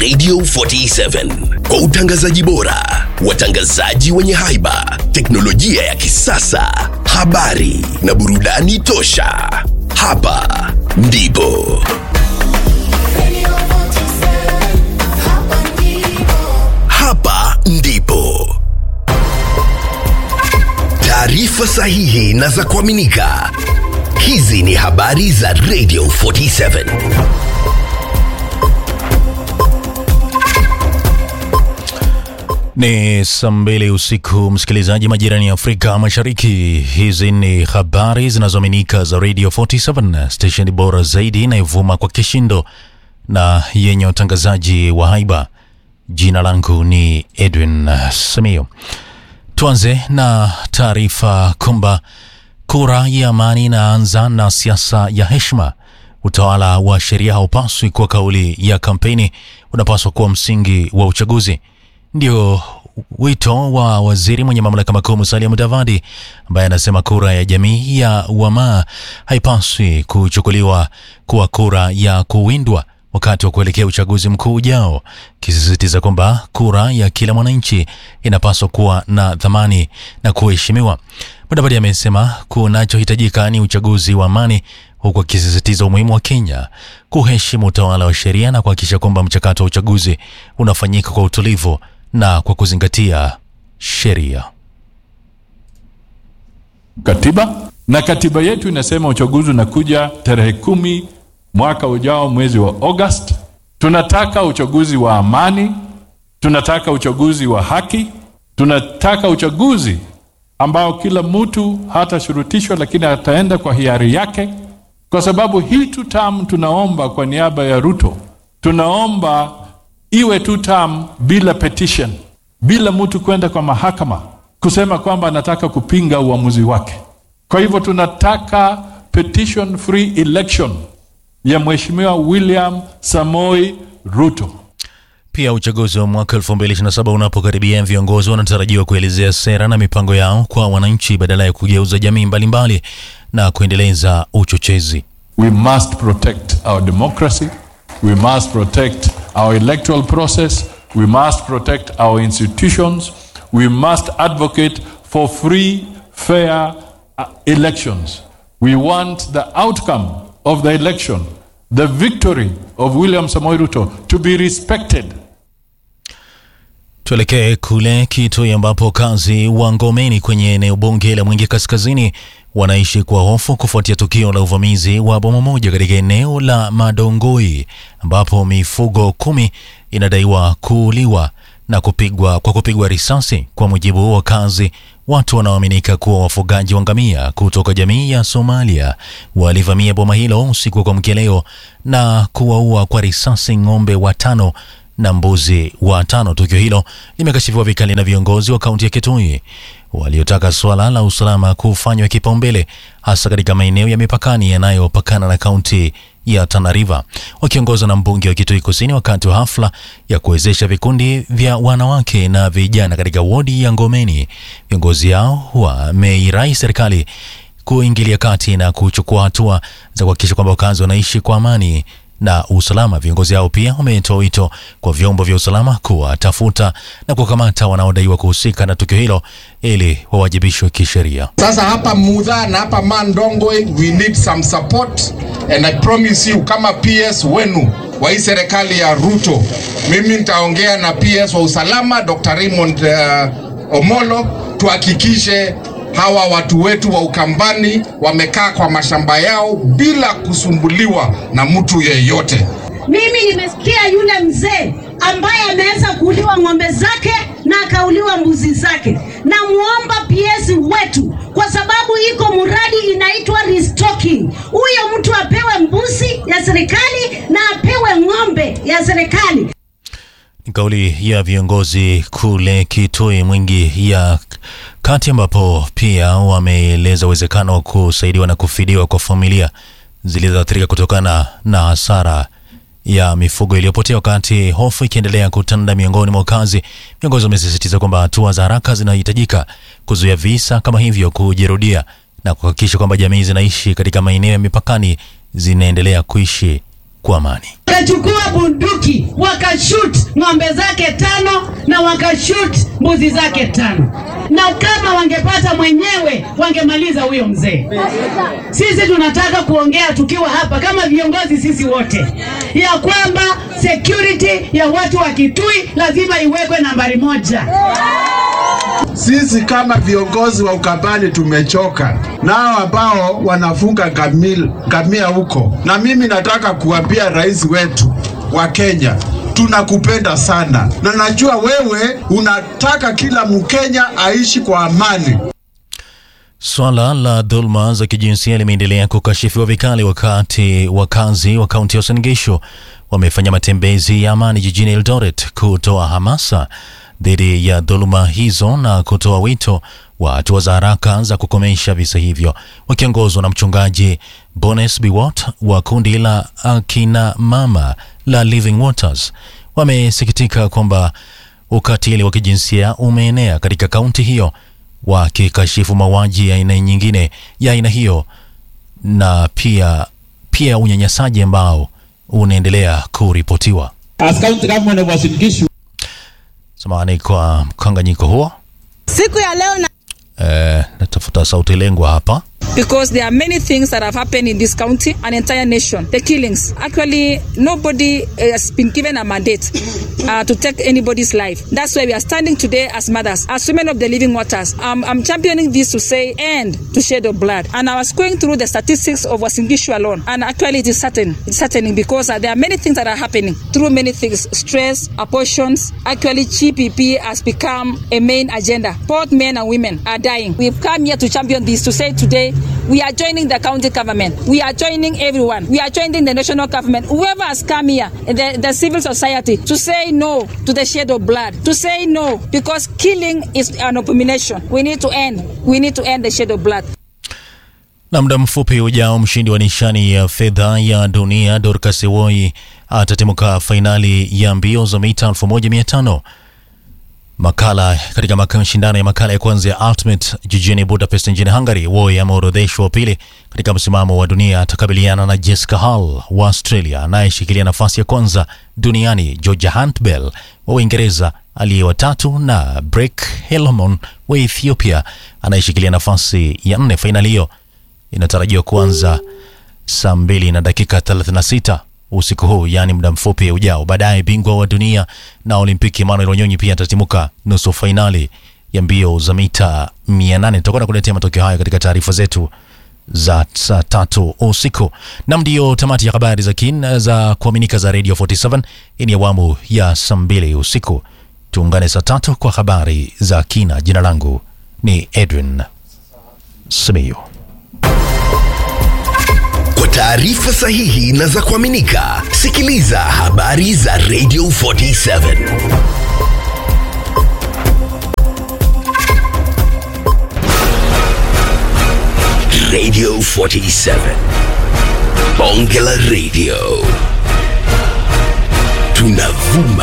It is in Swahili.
Radio 47 kwa utangazaji bora, watangazaji wenye haiba, teknolojia ya kisasa, habari na burudani tosha. Hapa ndipo hapa ndipo taarifa sahihi na za kuaminika. Hizi ni habari za Radio 47. Ni saa mbili usiku, msikilizaji, majirani ya Afrika Mashariki. Hizi ni habari zinazoaminika za Radio 47, stesheni bora zaidi inayovuma kwa kishindo na yenye utangazaji wa haiba. Jina langu ni Edwin Samio. Tuanze na taarifa kwamba kura ya amani inaanza na siasa ya heshima. Utawala wa sheria haupaswi kuwa kauli ya kampeni, unapaswa kuwa msingi wa uchaguzi. Ndio wito wa waziri mwenye mamlaka makuu Musalia Mudavadi, ambaye anasema kura ya jamii ya Wamaa haipaswi kuchukuliwa kuwa kura ya kuwindwa wakati wa kuelekea uchaguzi mkuu ujao, kisisitiza kwamba kura ya kila mwananchi inapaswa kuwa na thamani na kuheshimiwa. Mudavadi amesema kunachohitajika ni uchaguzi wa amani, huku akisisitiza umuhimu wa Kenya kuheshimu utawala wa sheria na kuhakikisha kwamba mchakato wa uchaguzi unafanyika kwa utulivu na kwa kuzingatia sheria. katiba na katiba yetu inasema uchaguzi unakuja tarehe kumi mwaka ujao mwezi wa August. Tunataka uchaguzi wa amani, tunataka uchaguzi wa haki, tunataka uchaguzi ambao kila mtu hatashurutishwa, lakini ataenda kwa hiari yake, kwa sababu hii two term tunaomba kwa niaba ya Ruto, tunaomba iwe two term bila petition, bila mtu kwenda kwa mahakama kusema kwamba anataka kupinga uamuzi wake. Kwa hivyo tunataka petition free election ya Mheshimiwa William Samoi Ruto. Pia uchaguzi wa mwaka 2027 unapokaribia, viongozi wanatarajiwa kuelezea sera na mipango yao kwa wananchi badala ya kugeuza jamii mbalimbali na kuendeleza uchochezi. We must protect our democracy. We must protect our electoral process. We must protect our institutions. We must advocate for free, fair uh, elections. We want the outcome of the election, the victory of William Samoei Ruto, to be respected. Tuelekee kule Kitui ambapo kazi wa Ngomeni kwenye eneo bunge la Mwingi Kaskazini wanaishi kwa hofu kufuatia tukio la uvamizi wa bomu moja katika eneo la Madongoi ambapo mifugo kumi inadaiwa kuuliwa na kupigwa kwa kupigwa risasi. Kwa mujibu wa wakazi, watu wanaoaminika kuwa wafugaji wa ngamia kutoka jamii ya Somalia walivamia boma hilo usiku wa kuamkia leo na kuwaua kwa risasi ng'ombe watano na mbuzi watano. Tukio hilo limekashifiwa vikali na viongozi wa kaunti ya Kitui waliotaka suala la usalama kufanywa kipaumbele hasa katika maeneo ya mipakani yanayopakana na kaunti ya Tana River. Wakiongozwa na mbunge wa Kitui Kusini wakati wa hafla ya kuwezesha vikundi vya wanawake na vijana katika wodi ya Ngomeni, viongozi hao wameirai serikali kuingilia kati na kuchukua hatua za kuhakikisha kwamba wakazi wanaishi kwa amani na usalama. Viongozi hao pia wametoa wito kwa vyombo vya usalama kuwatafuta na kukamata wanaodaiwa kuhusika na tukio hilo ili wawajibishwe kisheria. Sasa hapa Mudha na hapa Mandongwe we need some support and I promise you kama PS wenu wa hii serikali ya Ruto, mimi nitaongea na PS wa usalama Dr. Raymond uh, Omolo tuhakikishe hawa watu wetu wa Ukambani wamekaa kwa mashamba yao bila kusumbuliwa na mtu yeyote. Mimi nimesikia yule mzee ambaye ameweza kuuliwa ng'ombe zake na akauliwa mbuzi zake. Namuomba PS wetu, kwa sababu iko mradi inaitwa restocking, huyo mtu apewe mbuzi ya serikali na apewe ng'ombe ya serikali. Ni kauli ya viongozi kule Kitui Mwingi ya kati, ambapo pia wameeleza uwezekano wa kusaidiwa na kufidiwa kwa familia zilizoathirika kutokana na hasara ya mifugo iliyopotea, wakati hofu ikiendelea kutanda miongoni mwa wakazi. Viongozi wamesisitiza kwamba hatua za haraka zinahitajika kuzuia visa kama hivyo kujirudia na kuhakikisha kwamba jamii zinaishi katika maeneo ya mipakani zinaendelea kuishi kwa amani. Kachukua bunduki wa wakashut ng'ombe zake tano na wakashut mbuzi zake tano, na kama wangepata mwenyewe wangemaliza huyo mzee. Sisi tunataka kuongea tukiwa hapa kama viongozi sisi wote, ya kwamba security ya watu wa Kitui lazima iwekwe nambari moja. Sisi kama viongozi wa Ukambani tumechoka nao ambao wanafunga ngamil- ngamia huko, na mimi nataka kuambia rais wetu wa Kenya tunakupenda sana, na najua wewe unataka kila Mkenya aishi kwa amani. Swala la dhuluma za kijinsia limeendelea kukashifiwa vikali wakati wakazi wa kaunti ya Uasin Gishu wamefanya matembezi ya amani jijini Eldoret kutoa hamasa dhidi ya dhuluma hizo na kutoa wito wa hatua za haraka za kukomesha visa hivyo, wakiongozwa na mchungaji Bones Biwot wa kundi la akina mama la Living Waters. Wamesikitika kwamba ukatili wa kijinsia umeenea katika kaunti hiyo wakikashifu mauaji ya aina nyingine ya aina hiyo na pia pia unyanyasaji ambao unaendelea kuripotiwa. As county government of Uasin Gishu, Samahani kwa mkanganyiko huo. Siku ya leo na Eh, natafuta sauti lengwa hapa. because there are many things that have happened in this county and entire nation. The killings. Actually, nobody uh, has been given a mandate uh, to take anybody's life. That's why we are standing today as mothers, as women of the living waters. Um, I'm championing this to say end to shed of blood. And I was going through the statistics of Wasingishu alone, and actually it is certain. It's certain because uh, there are many things that are happening through many things: stress, abortions. Actually, GPP has become a main agenda. Both men and women are dying. We've come here to champion this to say today we are joining the county government. We are joining everyone. We are joining the national government. Whoever has come here, the, the civil society, to say no to the shed of blood, to say no because killing is an abomination. We need to end. We need to end the shed of blood. Na muda mfupi ujao, mshindi wa nishani ya fedha ya dunia Dorcas Ewoi atatimuka fainali ya mbio za mita 1500 makala katika maka- mashindano ya makala ya kwanza ya Ultimate jijini Budapest nchini Hungary. Woi ameorodheshwa wa pili katika msimamo wa dunia, atakabiliana na Jessica Hall wa Australia anayeshikilia nafasi ya kwanza duniani, Georgia Hunt-Bell wa Uingereza aliye watatu na Brek Helmon wa Ethiopia anayeshikilia nafasi ya nne. Fainali hiyo inatarajiwa kuanza saa mbili na dakika 36 usiku huu, yaani muda mfupi ujao. Baadaye bingwa wa dunia na Olimpiki Emmanuel Wanyonyi pia atatimuka nusu fainali ya mbio za mita 800. Tutakuwa na kuletea matokeo haya katika taarifa zetu za saa tatu usiku. Nam, ndiyo tamati ya habari za kin za kuaminika za Radio 47. Hii ni awamu ya saa mbili usiku. Tuungane saa tatu kwa habari za kina. Jina langu ni Edwin Simiyu. Kwa taarifa sahihi na za kuaminika, sikiliza habari za Radio 47. Radio 47. Bonge la Radio. Tunavuma